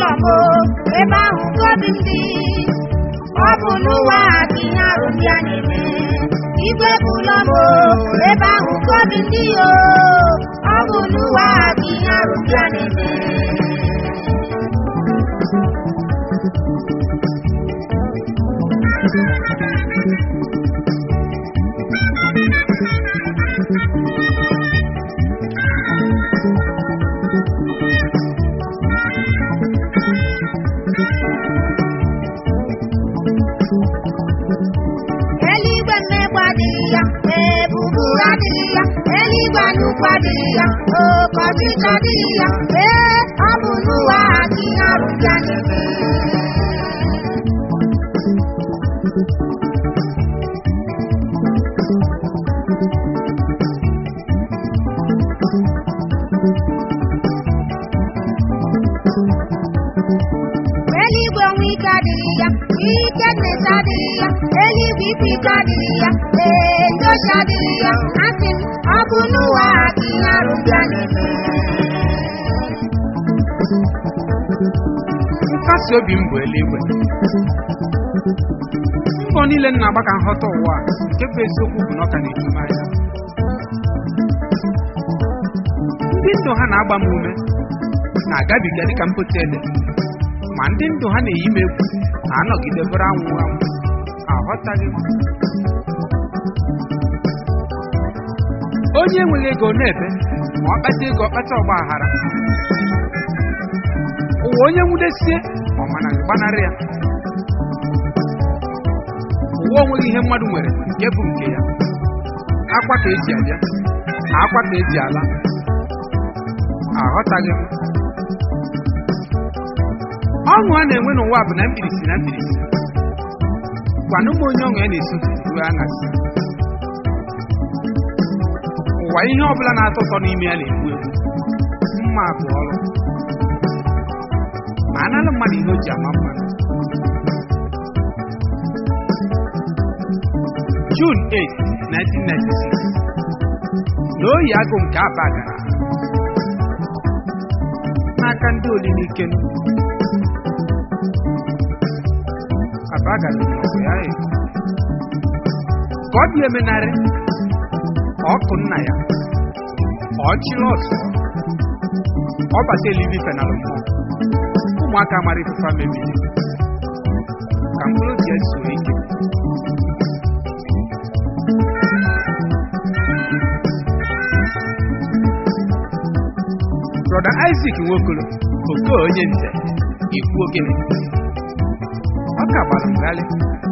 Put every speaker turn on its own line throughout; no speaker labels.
ụlọ m o, ebe ahụ ka obi m dị ọ bụ n'ụwa a ka ihe arụ ndị a na-eme igwe bụ ụlọ m o, ebe ahụ ka obi m dị o ọ bụ n'ụwa a ka ihe arụ ndị a na-eme eluigwe mmegbu adịghị ya ebubu adịghị ya eluigwe anyụkwu adịghị ya oke ọchịchị adịghị ya ee ọ bụ n'ụwa a ka ihe arụ ndị a na-eme eluigwe onwe ike adịghị ya ike nnesa adịghị ya eluigwe ikwu ike adịghị ya ee ndị ochi adịghị ya asị m ọ bụ n'ụwa a ka ihe arụ ndị a na-eme
nkasi obi m bụ eluigwe mbọ niile m na-agba ka nghọta ụwa a, nke bụ eziokwu bụ na ọ ka na-eju m anya ndị ndụ ha na-agba m ume na-agabiga dịka mpote ede ma ndị ndụ ha na-eyi m egwu na-anọgide bụrụ anwụ anwụ aghọtaghị m onye enweghị ego na-ebe ma ọ kpata ego ọkpata ọgba aghara ụwa onye nwudesie ọ mana gbanarị ya ụwa onweghị ihe mmadụ nwere nke bụ nke ya akwa ka eji abịa akwa ka eji ala aghọtaghị m ọṅụ a na-enwe n'ụwa bụ na mkpirisi na mkpirisi gwanụ m onye ọṅụ ya na-esi ụtụtụ ruo aṅasị ụwa ihe ọbụla na-atọ ụtọ n'ime ya na-egbu egbu mma bụ ọrụ ma analụ mmadụ ihe o ji ama mmadụ June 8, 1996 n'oyi agụ nke aba gara n'aka ndị olilike aba gara n'ọgụ ya e. ka ọ dị emenarị ọkụ nna ya ọchịrị ọsọ ọbata elivi fenalụ mmụọ ụmụaka mara ifefa mebiri ka mkpụrụ obi ya zuo ike brọda Isaac Nwokolo oke onye nze ikwu ogene ọ ka gbara mgbalị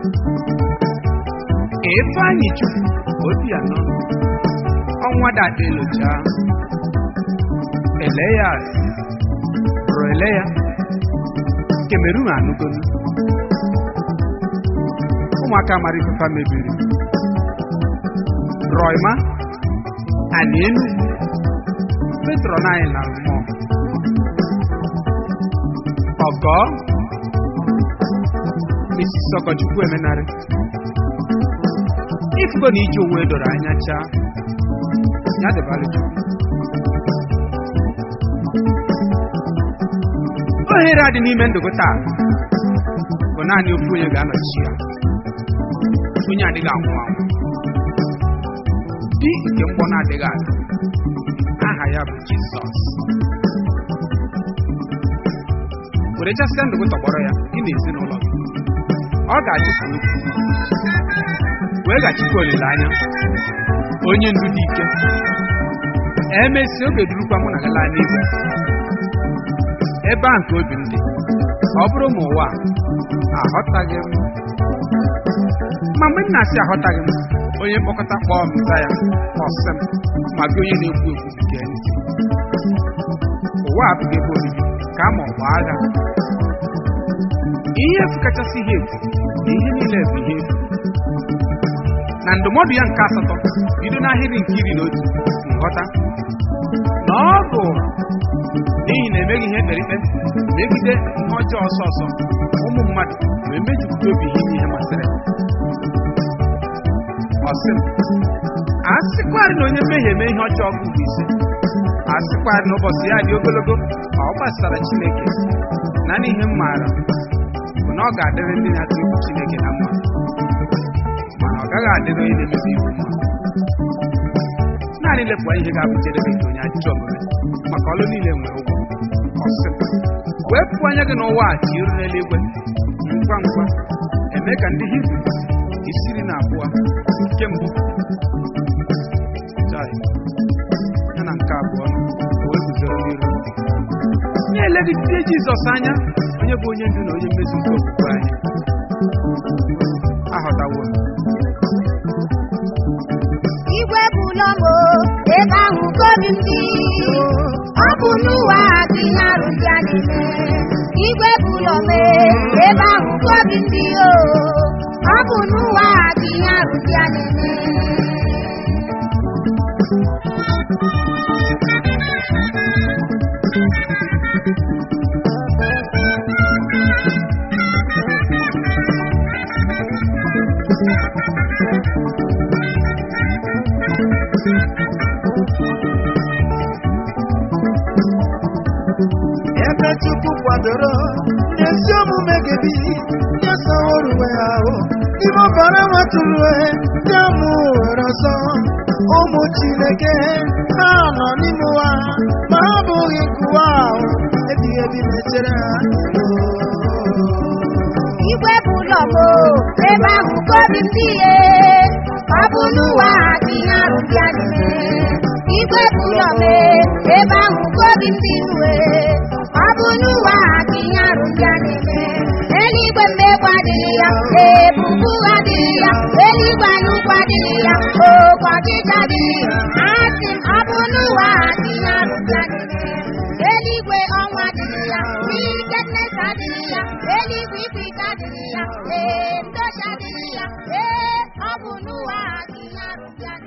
Ifeanyị Chukwu obi anọ ọnwa dada elocha ele ya bụrụ ele ya Cameroon anụgonu ụmụaka mara ifefa mebiri Royma ani Enugu petron anyị na mmụọ ọgọ Mrs. Ọkọchukwu emenarị ifugo na ije onwe doro anya chaa ya dịbalị chukwu ohere a dị n'ime ndụ gị taa bụ naanị ofu onye ga-anọchi ya onye adịghị anwụ anwụ di nke mgbọ na-adịghị adị aha ya bụ jizọs were chasịa ndụ gị tọgbọrọ ya gị na ezinụlọ gị ọ ga-achịkwa okwu wee gachikwa olileanya onye ndu dị ike emesi oge durukwa mụ na gị laa n'igwe ebe a nke obi m dị ọ bụrụ ma ụwa a aghọtaghị m ma mgbe m na-asị aghọtaghị m onye mkpọkọta kpọọ m za ya ọsị m ma gị onye na-ekwu ekwu gee ntị ụwa abụghị ebe obibi ka ama ọ bụ agha ihe efu kachasị ihe efu na ihe niile bụ ihe efu na ndụmọdụ ya nke asatọ bido n'ahịrị nke iri na otu nghọta na ọ bụ n'ihi na emeghị ihe kperikpe megide ihe ọjọọ ọsọ ọsọ ụmụ mmadụ wee mejupụta obi ha ime ihe masịrị ha ọsị m a sịkwarị na onye mmehie eme ihe ọjọọ bụ ise a sịkwarị na ụbọchị ya dị ogologo ma ọ gbasara Chineke na naanị ihe m maara bụ na ọ ga-adịrị ndị na-atụ egwu Chineke na mma mana ọ gaghị adịrị onye na-emebi iwu mma naanị lepụ anya ihe ga-abụ njedebe nke onye ajọ omume maka ọlụ niile nwere ụgwọ ọsị wepụ anya gị n'ụwa a ka iru n'eluigwe ngwa ngwa eme ka ndị hibru isiri na abụọ nke mbụ Chai. ya na nke abụọ o wee guzoro n'iru na-elegide Jizọs anya onye bụ onye ndu na onye mmezu nke okwukwe anyị aghọtawo m.
igwe bụ ụlọ m o, ebe ahụ ka obi m dị ọ bụ n'ụwa ka ihe arụ ndị a na-eme igwe bụ ụlọ m e, ebe ahụ ka obi m dị o ọ bụ n'ụwa ka ihe arụ ndị a na-eme
ebe Chukwu kwadoro ezi omume gị bi ya saworuwe ahụ ime ọbara nwatụrue ya mụ were ọsọ ụmụ Chineke ha nọ n'ime ụwa ma ha bụghị nkụwa ahụ ebighị ebi mechere ha
igwe bụ ụlọ m o, ebe ahụ ka obi m dị ye ọ bụ n'ụwa ka ihe arụ ndị a na-eme igwe bụ ụlọ m e, ebe ahụ ka obi m dị nue ọ bụ n'ụwa ka ihe arụ ndị a na-eme eluigwe mmegbu adịghị ya ebubu adịghị ya eluigwe anyụkwu adịghị ya oke ọchịchị adịghị ya asị m ọ bụ n'ụwa ka ihe arụ ndị a na-eme eluigwe ọnwa adịghị ya wickedness adịghị ya eluigwe ikwu ike adịghị ya ee ndochi adịghị ya ee ọ bụ n'ụwa ka ihe arụ ndị a